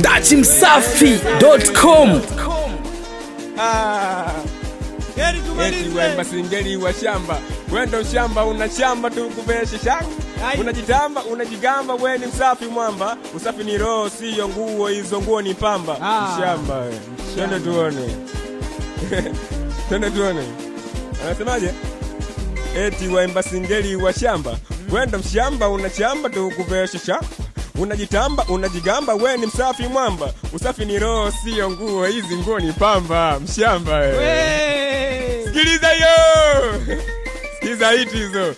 dachimsafi.com Ah. Heri Eti tumalize. wemba singeli wa shamba wendo shamba una shamba tukuveshe shanga Ai. unajitamba unajigamba we ni msafi mwamba usafi ni roho siyo nguo hizo nguo ni pamba Ah. mshamba we. twende tuone twende tuone anasemaje eti waimba singeli wa shamba wendo mshamba unachamba tukuveshe shanga unajitamba unajigamba we ni msafi mwamba usafi ni roho siyo nguo hizi nguo ni pamba mshamba we. We. Sikiliza hiyo. Sikiza hiti hizo.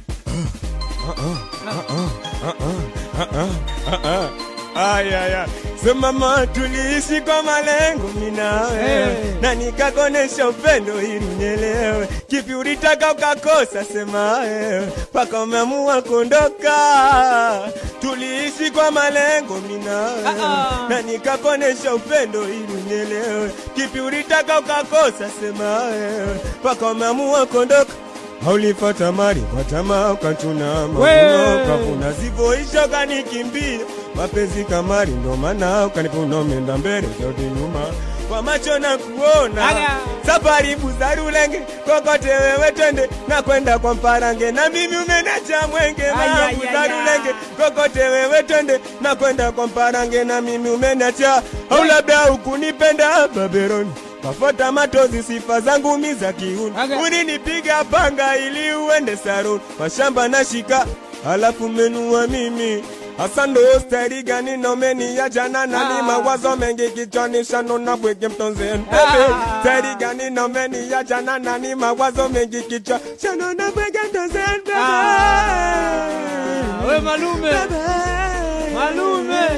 Aya aya. Sema mama tuliishi kwa malengo mimi na wewe Hey. na nikakonesha upendo ili unielewe. Kipi ulitaka ukakosa sema wewe mpaka umeamua kuondoka. Tuliishi kwa malengo mimi na wewe Ah, ah. na nikakonesha upendo ili unielewe. Kipi ulitaka ukakosa sema wewe mpaka umeamua kuondoka. Haulipata mali kwa tamaa ukachuna mavuno We. ukavuna zivyoisha ukanikimbia mapenzi kamari ndo maana ukanipuna umeenda mbele zote nyuma kwa macho na kuona Aga. safari buzarulenge kokote wewe twende na kwenda kwa mparange na mimi umenacha mwenge Ay, ma ay, ay, buzarulenge ay. kokote wewe twende na kwenda kwa mparange na mimi umenacha au labda ukunipenda baberoni kafota matozi sifa zangu mi za kiuni Aga. uninipiga panga ili uende saruni mashamba na shika halafu menua mimi hasa ndo stari gani nomeni ya jana na ni Ah. mawazo mengi kichwani shano na bwege mtonzeni Ah. stari gani nomeni ya jana na ni mawazo mengi kichwa shano na bwege mtonzeni Ah, we malume. Malume.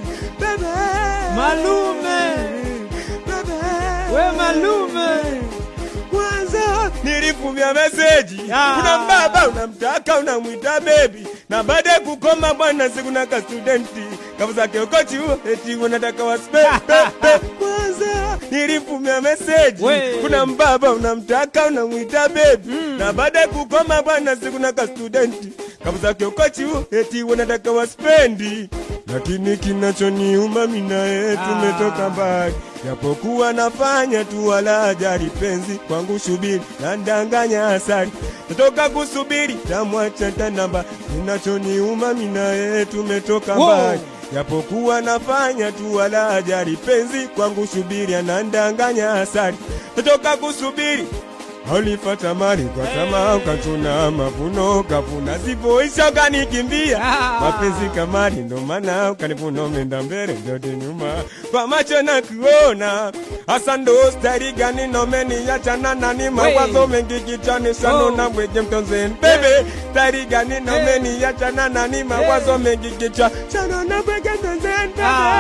Malume. We malume. kwanza nilifumia meseji Ah. kuna mbaba unamtaka unamwita bebi na baada ya kukoma bwana sikuna ka studenti kavuzake ukochi huo eti unataka waspe kwanza nilifumia meseji We. kuna mbaba unamtaka unamwita bebi na baada ya kukoma bwana sikuna ka studenti kavuzake ukochi huo eti unataka waspendi lakini kinachoniuma mimi naye tumetoka mbali japokuwa nafanya tu wala ajali penzi kwangu shubiri na ndanganya asari natoka kusubiri tamwacha tanamba kinachoniuma mimi naye tumetoka Wow. mbali japokuwa nafanya tu wala ajali penzi kwangu shubiri anandanganya asari natoka kusubiri Ulipata mali kwa tamaa ukachuna mavuno ukavuna zivoisha ukanikimbia Ah. mapenzi kamari ndo maana ukanivuna umeenda mbele vyote nyuma kwa macho na kuona hasa ndo stari gani nomeni yachana nani mawazo mengi kichwani shano Oh. na mwege mtonzeni bebe stari gani nomeni yachana nani mawazo mengi kichwa shano na mwege mtonzeni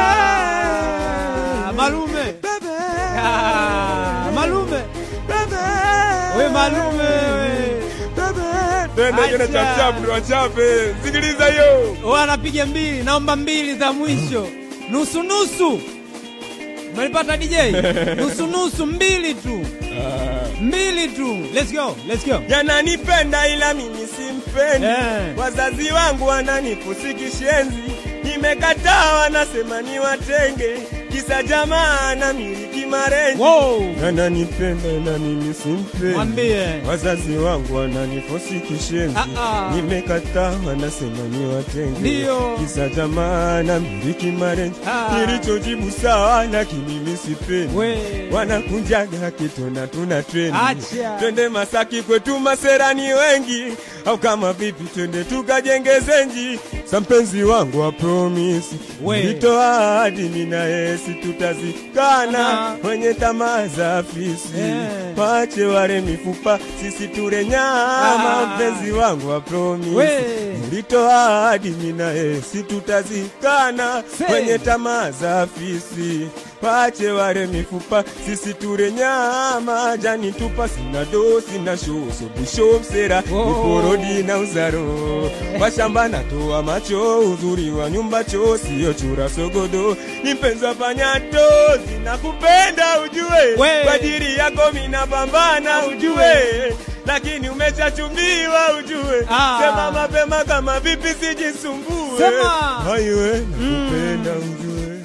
Ah, malume. bebe Ah, malume. bebe We malume. we. Twende kile Acha. cha chapu ndo wachape. Sikiliza hiyo. We anapiga mbili, naomba mbili za mwisho. Nusu nusu. Umelipata DJ? Nusu nusu mbili tu. Mbili tu. Let's go. Let's go. Yananipenda ila mimi simpendi. Eh. Wazazi wangu wananifusi kishenzi. Nimekataa wanasema ni watenge. Kisa jamaa na miliki marenji. Wow. Yananipenda ila mimi simpendi. Mwambie. Wazazi wangu wananifosi kishenzi. Ah, ah. Nimekataa wanasema ni watenge. Ndio. Kisa jamaa na miliki marenji. Ah. Nilichojibu sawa lakini mimi sipendi. We. wanakunjaga kitona tuna trendi Acha. twende Masaki kwetu maserani wengi, au kama vipi twende tukajenge zenji. Sa mpenzi wangu wa promisi We. nitoa ahadi mimi na yesi tutazikana Aha. wenye tamaa za afisi Eh. wache wale mifupa sisi ture nyama. Ah. Mpenzi wangu wa promisi We. nilitoa ahadi mimi na yesi tutazikana Say. wenye tamaa za afisi pache wale mifupa sisi ture nyama jani tupa sina do sina sho sobusho msera Oh. niporodi na uzaro washamba natoa macho uzuri wa nyumba cho sio chura sogodo ni mpenzi wa panyato zinakupenda ujue We. kwa ajili yako mina pambana ujue lakini umeshachumbiwa ujue Ah. sema mapema kama vipi sijisumbue Sema. Aiwe, nakupenda ujue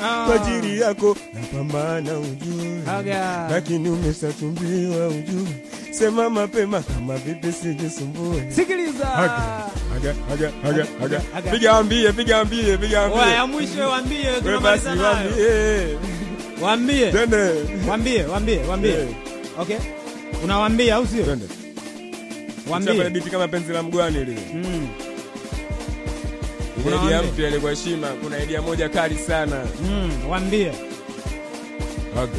Ah. kwa ajili yako napambana ujue Aga. lakini umeshatumbiwa ujue sema mapema kama vipi sijisumbue Sikiliza. Aga, aga, aga, aga, aga. Aga. piga ambie piga ambie piga Oya, ya ambie mwisho waambie we basi tunamaliza nayo. wambie Waambie. twende Waambie, waambie, waambie. Eh. Okay? Unawaambia au sio? twende Waambie. Chapa biti kama penzi la mgwani lile Mm. ile Unawaambia. idea mpya ile kwa heshima kuna idea moja kali sana Mm, waambie. Aga.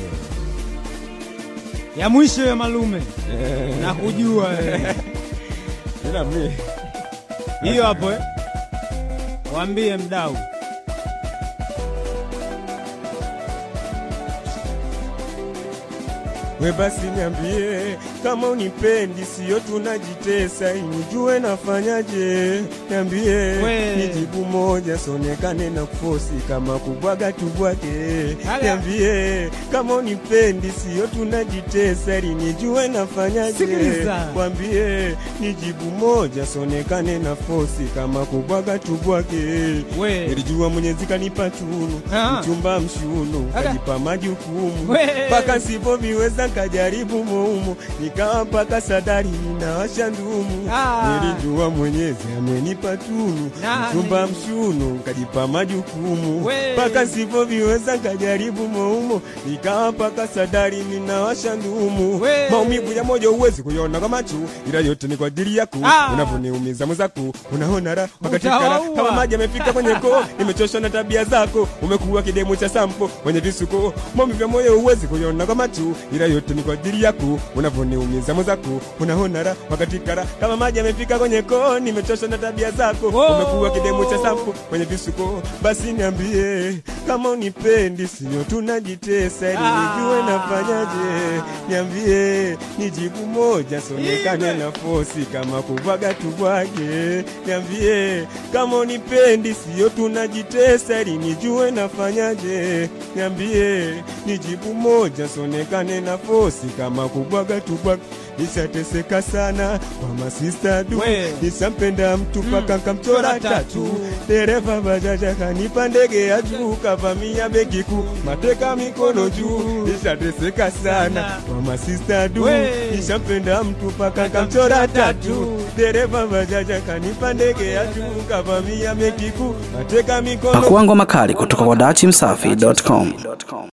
Ya mwisho ya malume. Nakujua wewe. ila mimi Hiyo hapo eh. Waambie mdau. we basi niambie kama unipendi sio tunajitesa nijue nafanyaje niambie We. nijibu moja sonekane na kufosi kama kubwaga tubwage Haya. niambie kama unipendi sio tunajitesa nijue nafanyaje Sikiliza. kwambie nijibu moja sonekane na fosi kama kubwaga tubwage We. nilijua mwenyezi kanipa tunu Ah. mchumba mshunu Aga. kajipa majukumu We. mpaka sipoviweza kajaribu muumu nikawa mpaka sadari ninawasha ndumu Ah. nilijua mwenyezi amenipa tunu Nani? mchumba mshunu kajipa majukumu We. mpaka sipoviweza kajaribu muumu nikawa mpaka sadari ninawasha ndumu We. maumivu ya moyo huwezi kuiona kwa macho ila yote ni kwa ajili yako Ah. unavyoniumiza mwenzako unaona raha wakati kara Utawaua. kama maji yamefika kwenye koo nimechoshwa na tabia zako umekuwa kidemu cha sampo mwenye visuko maumivu ya moyo huwezi kuiona kwa macho ila yote ni kwa ajili yako unavyoniumiza mwenzako unaona raha wakati kara kama maji yamefika kwenye koo nimechoshwa na tabia zako Oh. umekuwa kidemu cha sampo mwenye visuko basi niambie kama unipendi sio tunajitesa ili Ah. nijue nafanyaje niambie nijibu moja sonekane Ibe. na fosi kama kubwaga tubwage niambie kama unipendi sio tunajitesa ili nijue nafanyaje niambie nijibu moja sonekane na fosi kama kubwaga tubwage nishateseka sana kwa masista du We. nisampenda mtu paka kamchora Chora tatu tatu. dereva bajaja kanipa ndege ya juu kavamia begi kuu mateka mikono juu nishateseka sana kwa masista du We. nishampenda mtu paka kamchora tatu dereva bajaja kanipa ndege ya juu kavamia begi kuu mateka mikono Pakua ngoma kali kutoka kwa dachimsafi.com.